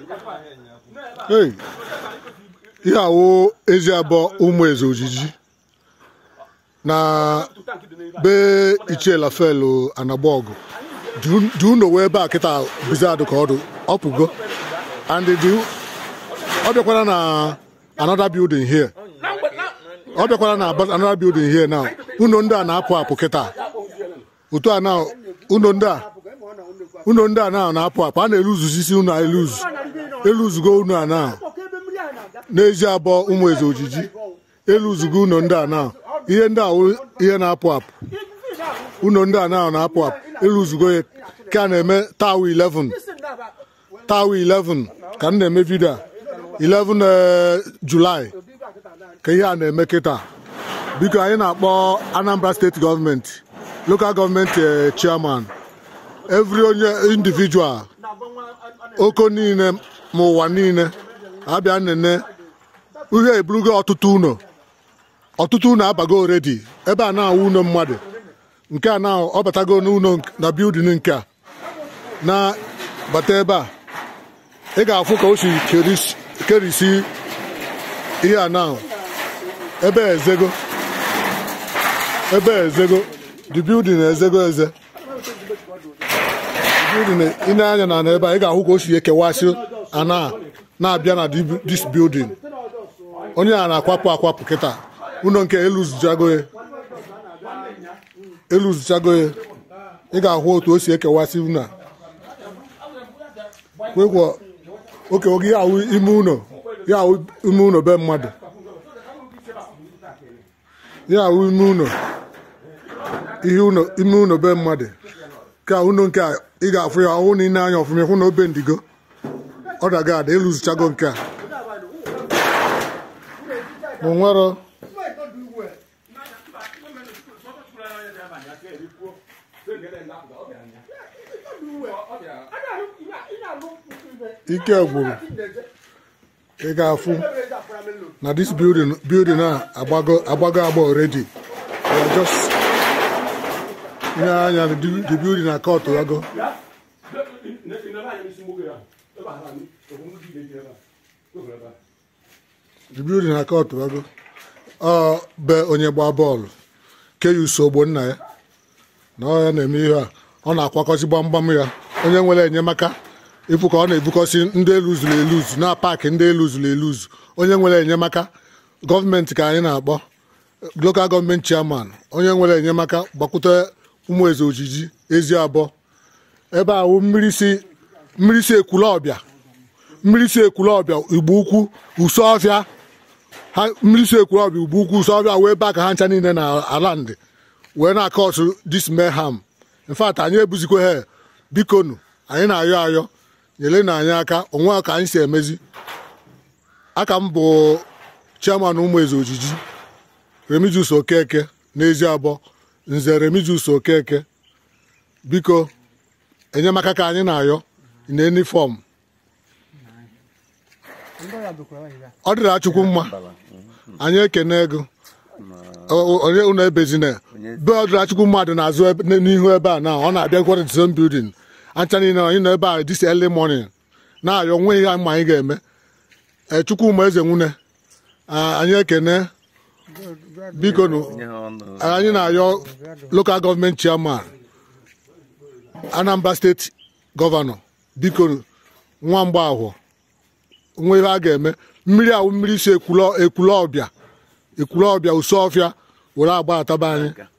Hey, ihe awụ ezi abụọ ụmụ eze ojiji na be ichie lafelu anagbaọgụ dị unu wee ebe a kịta bizadụ ka ọdụ ọpụgo and dị ọ bịakwara na another building here ọ bịakwara na another building here now unu ndị a na-apụ apụ kịta otu a na unu ndị a unu ndị a na na-apụ apụ a na-eluzuzisi unu eluzu eluzugo unu a na n'ezi abụọ ụmụ eze ojiji eluzugo unu ndị a na ihe ndị a wụ ihe na-apụ apụ unu ndị a na na-apụ apụ eluzugo ya ka a na-eme tawa 11 tawa 11 ka m na-eme vidio a 11 eh, julaị ka ihe a na-eme kịta biko anyị na-akpọ anambra steeti gọọmenti lokal gọọmenti eh, chairman every onye individual oko niile ma ụwa niile abịa nene ihe eburugo ọtụtụ ụlọ ọtụtụ ụlọ abago oredi ebe a na-awụ ụlọ mmadụ nke a na ọ batago n'ụlọ nk- na bildin nke a na bata ebe a ị ga-afụ ka o si keris- kerisi ihe a na ebe a ezego ebe a ezego the building ezego eze building ị na-anya na ebe a ị ga-ahụ ka o si ekewasị ana a na-abịa na di- this building onye a na-akwapụ akwapụ kịta ụlọ nke eluzuchago ya eluzuchago ya ị ga-ahụ otu o si ekewasị ụlọ a kwekwa oke oge ya awụ ime ụlọ ya awụ ime ụlọ be mmadụ ya awụ ime ụlọ ihe ụlọ ime ụlọ be mmadụ ka ụlọ nke a ị ga-afụ ya ọhụ na ị na-anya ọfụma hụ na obe ndigo ọ daga ada eluzuchago nke a ma o nwero ike gwụrụ ị ga-afụ na this building building a agbago agbago agba already We are just ihe anya the the building na court wago the building na court wago ọ be onye gba bọọlụ keyus ogbo nna ya na ọ ya na-eme ihe a ọ na-akwakọzi gbamgbam ya onye nwere enyemaka ịfụ ka ọ na-ebukọsi ndị eluzuru eluzu na paakị ndị eluzuru eluzu onye nwere enyemaka gọọmenti ka anyị na-akpọ lokal gọọmenti chairman onye nwere enyemaka gbakwute ụmụ eze ojiji ezi abụọ ebe ahụ mmiri si mmiri si ekwule ọbịa mmiri si ekwule ọbịa igbo ukwu uso ọfịa ha mmiri si ekwule ọbịa igbo ukwu uso ọfịa wee baa ka ha ncha niile na ala ndị wee na-akọ ọtụ dis mayhem in fact anyị ebuzikwa ha bikonu anyị na-ayọ ayọ nyere na anyị aka onwe ka anyị si emezi aka m bụ chairman ụmụ eze ojiji remigius okeke n'ezi abụọ nze remigius okeke biko enyemaka ka anyị na-ayọ na enifọm ọ dịra chukwu mma anyị ekene ego O- o- onye unu ebezina be ọ dịra chukwu mmadụ na-azụ ebe- n'ihu ebe a na ọ na-abịa gwara the same building ancha niile anyị nọ ebe a this early morning na-ayọ nwe ihe ma anyị ga-eme ee chukwuma eze nwune a- anyị ekene biko nụ anyị na-ayọ lokal gọọmenti chairman anambra steeti gọvanọ biko nwa mgbaahụ nwe ihe a ga-eme mmiri awụ mmiri si ekwule ekwule ọbịa ekwule ọbịa uso ọfịa were agba ataba anyị